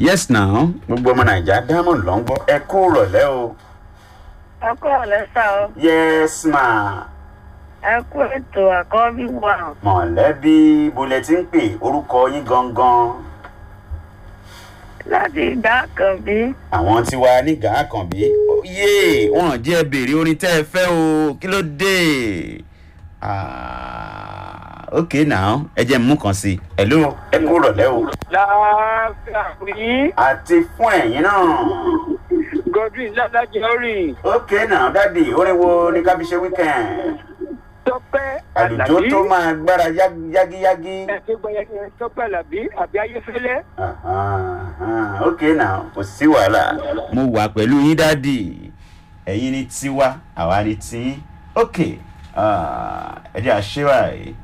yes now gbogbo ọmọ nàìjíríà diamond ló ń gbọ́ ẹ kú rọ̀lẹ́ o ẹ kú ọ̀lẹ́ sá o yes ma ẹ kú ètò àkọ́bí wa mọ̀lẹ́bí bolẹ̀ tí ń pè orúkọ yín gangan láti ìgbà kan bí àwọn tí wà ní gàákànbí yé wọn jẹ́ béèrè orin tẹ́ ẹ fẹ́ o kí ló dé Ah, ok now ẹ jẹ́ mú kan sí i hello ẹ kú rọ̀lẹ́ o láàfíà rí àti fún ẹ̀yin náà godwin ládàjọ rìn ok now dádì orin wo ni ká fi ṣe weekend tọpẹ àlùjọ tó máa gbára yá- yágíyágí. ẹsẹ gbẹyẹ tọpẹ làbí àbí ayéfẹlẹ. Ahan, ok now kò sí wàhálà. mo wà pẹ̀lú yín dádì ẹ̀yin ni tiwa àwa ni tiyín ok ah, ẹ jẹ́ àṣẹ báyìí